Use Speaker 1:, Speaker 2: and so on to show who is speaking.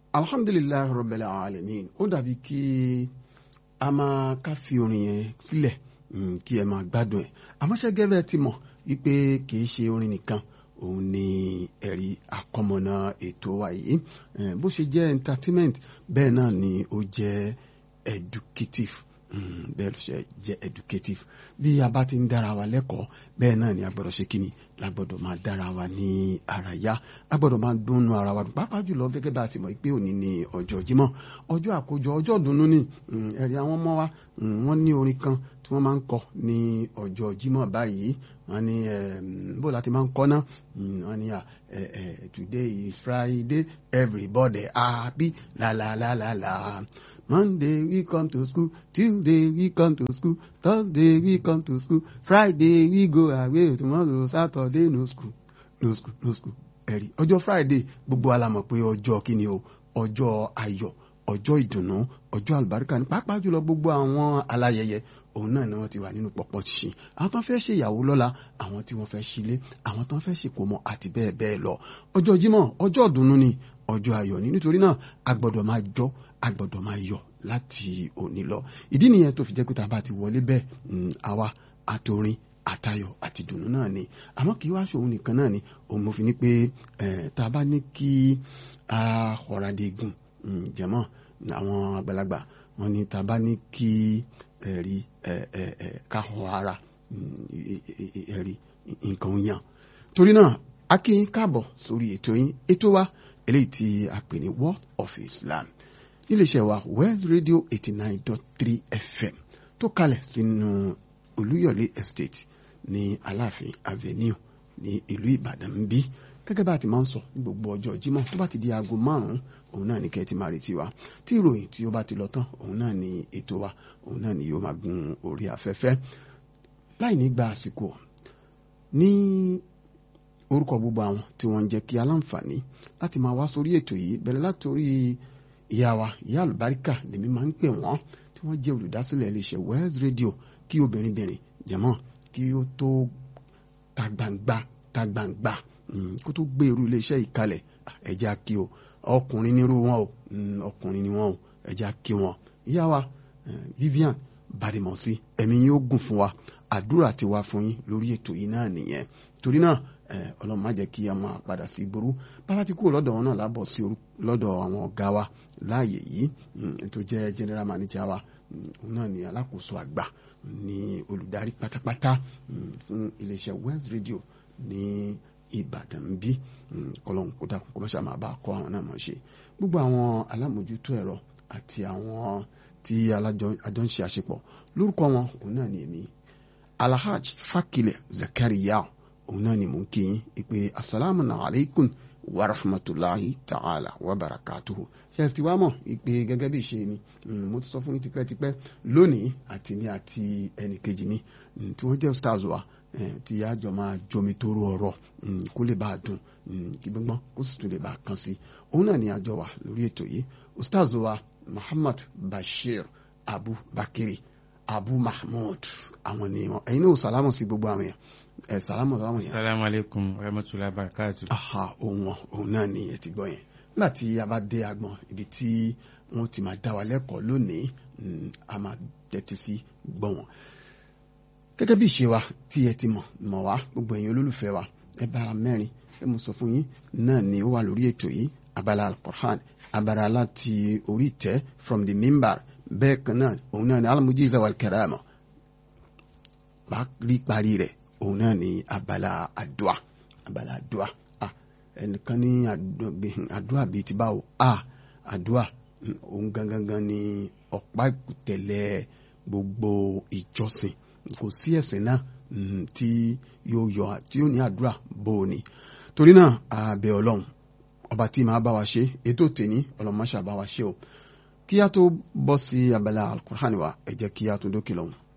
Speaker 1: alhamdulilayi rabbil alamin ó dàbí kí a máa ká fi orin yẹn sílẹ̀ kí ẹ máa gbádùn ẹ̀ àmọ́ ṣé gẹ́gẹ́ ti mọ̀ wípé kì í ṣe orin nìkan òun ni ẹ̀rí àkọmọ̀nà ètò wa yìí bó ṣe jẹ́ entertainment bẹ́ẹ̀ náà ni ó jẹ́ educative bẹ́ẹ̀ ló ṣe jẹ́ educative bí a bá ti ń dára wa lẹ́kọ̀ọ́ bẹ́ẹ̀ náà ni a gbọ́dọ̀ ṣe kíni la gbọ́dọ̀ máa dára wa ní ara yá a gbọ́dọ̀ máa dùnnú ara wa pàápàá jùlọ gẹ́gẹ́ bá a ti mọ̀ pé òní ni ọjọ́ Jímọ̀ ọjọ́ àkójọ ọjọ́ ìdùnnú ni ẹ̀rí àwọn ọmọ wa wọ́n ní orin kan tí wọ́n máa ń kọ ní ọjọ́ Jímọ̀ báyìí wọ́n ní bó láti máa ń kọ́ náà wọ́n ní today is Friday everybody happy la la la la la. Monday we come to school, Tuesday we come to school, Thursday we come to school, Friday we go away, tomorrow Saturday no school, no school, no school. Ẹ̀rí ọjọ́ Friday gbogbo alamọ̀ pé ọjọ́ kíni o ọjọ́ ayọ̀ ọjọ́ ìdùnnú ọjọ́ àlùbáríkà ní pàápàá jùlọ gbogbo àwọn aláyẹyẹ òun náà ni wọ́n ti wà nínú pọ̀pọ̀ ṣìṣìn àwọn tó ń fẹ́ ṣe ìyàwó lọ́la àwọn tí wọ́n fẹ́ ṣílé àwọn tó ń fẹ́ ṣèkómọ àti bẹ́ẹ̀ bẹ́ẹ̀ lọ ọjọ́ Jímọ̀ ọjọ́ ìdùnnú ni ọjọ́ ayọ̀ ni nítorí náà a gbọ́dọ̀ máa jó a gbọ́dọ̀ máa yọ̀ láti òní lọ ìdí nìyẹn tó fi jẹ́ pé tá a bá ti wọlé bẹ́ẹ̀ àwa àtòrin àtayọ̀ àti ìdùnnú náà ni àmọ́ kì í wá ṣòun nìkan náà ni òun mo fi ní pé tá a bá ní kí a ọ̀ràdégùn jẹ̀mọ́ àwọn àgbàlagbà wọn ni tá a bá ní kí ẹ̀rí ká họ ara ẹ̀rí nǹkan yàn torí náà a kí yín káàbọ̀ sórí ètò yín ètò wa eléyìí tí a pè ní World of Islam níléeṣẹ́ wa West Radio eighty nine dot three FM tó kalẹ̀ sínú Olúyọ̀lé Estate ní Aláàfin Avenue ní ìlú Ìbàdàn ń bí gẹ́gẹ́ bá a ti máa ń sọ ní gbogbo ọjọ́ Jímọ̀ tó bá ti di aago márùn-ún òun náà ní kẹ́ ẹ ti máa retí wa tí ìròyìn tí ó bá ti lọ tán òun náà ní ètò wa òun náà ní yóò máa gun orí afẹ́fẹ́ láì ní gba àsìkò ní orúkọ gbogbo àwọn tí wọ́n ń jẹ́ kí aláǹfààní láti máa wá sórí ètò yìí bẹ̀rẹ̀ látòrí ìyá wa ìyá àlùbáríkà lèmi máa ń pè wọ́n tí wọ́n jẹ́ olùdásílẹ̀ iléeṣẹ́ West Radio kí obìnrin bìnrin jẹ̀mọ́ kí ó tó ta gbangba ta gbangba kó tó gbé irú iléeṣẹ́ ìkalẹ̀ ẹ̀jẹ̀ kí o ọkùnrin nírú wọn o ọkùnrin ni wọn o ẹ̀jẹ̀ kí wọn ìyá wa Vivian Badimosi ẹ̀mí yín ó gùn fún wa àdúrà ti wá fún yín lórí ètò yìí náà nìyẹn torí náà ọlọ́run má jẹ́ kí a máa padà sí ìgboro bàbá tí kúrò lọ́dọ̀ wọn náà lábọ̀ sí lọ́dọ̀ àwọn ọ̀gá wa láàyè yìí tó jẹ́ general manager wa òun náà ni alákòóso àgbà ní olùdarí pátápátá fún iléeṣẹ́ West Radio ní Ìbàdàn bí kọlọ́hún kó dákun kó má ṣe máa bá a kọ́ àwọn náà mọ̀ ṣe gbogbo àwọn alámòjútó ẹ̀rọ àti àwọn tí alájọ ń ṣe àṣepọ̀ lórúkọ wọn òun náà ni èmi Alhaj Fakile Zakariya òun náà ni mò ń kí yín ìpè asalaamu alaykum wa rahmatulahi ta'ala wa barakatuhu ṣe ẹ ti wá mọ̀ ìpè gẹ́gẹ́ bí ìṣe mi mo ti sọ fún yín tipẹ́tipẹ́ lónìí àti ní àti ẹnìkejì mi tí wọ́n jẹ́ stars wa tí àjọ máa jomi toro ọ̀rọ̀ kó lè bá a dùn kí gbọ́ngbọ́n kó sì tún lè bá a kàn sí òun náà ni àjọ wa lórí ètò yìí stars wa Muhammad Bashir Abu Bakiri Abu Mahmud àwọn ni wọn ẹ̀yin náà sàlámù sí gbogbo àwọn èèyàn ẹ sàlámù sàlámù yẹn.
Speaker 2: salamu aleykum rahmatulahi barakatu.
Speaker 1: aha òun wọn òun náà ni ẹ ti gbọ́ yẹn nígbà tí a bá dé agbọn ibi tí wọn ti máa dá wa lẹ́kọ̀ọ́ lónìí a máa tẹ́tí sí gbọ́ wọn. gẹ́gẹ́ bí ìṣe wa tí ẹ ti mọ̀ mọ̀ wá gbogbo ẹ̀yin olólùfẹ́ wa ẹ bára mẹ́rin ẹ mo sọ fún yín náà ni ó wà lórí ètò yìí abala al-Qur'an abala láti orí ìtẹ́ from the mimbar bẹ́ẹ̀ kan náà òun náà ni al-mujiza wal-karama bá rí parí rẹ̀ òun náà ní abala àdúà abala àdúà ah ẹnìkan ní àdúà bíi ti báwo ah àdúà òun gangan ní ọ̀pá ìkùtẹ̀lẹ̀ gbogbo ìjọsìn kò sí ẹ̀sìn náà tí yóò yọ tí yóò ní àdúà bó o ní torí náà àbẹ̀ ọlọ́run ọba tí màá bá wa ṣe ètò tèní ọlọ́run má ṣàbá wa ṣe o kí a tó bọ́ sí abala alukur'an wa ẹ jẹ́ kí a tó dókè lọ́hùn.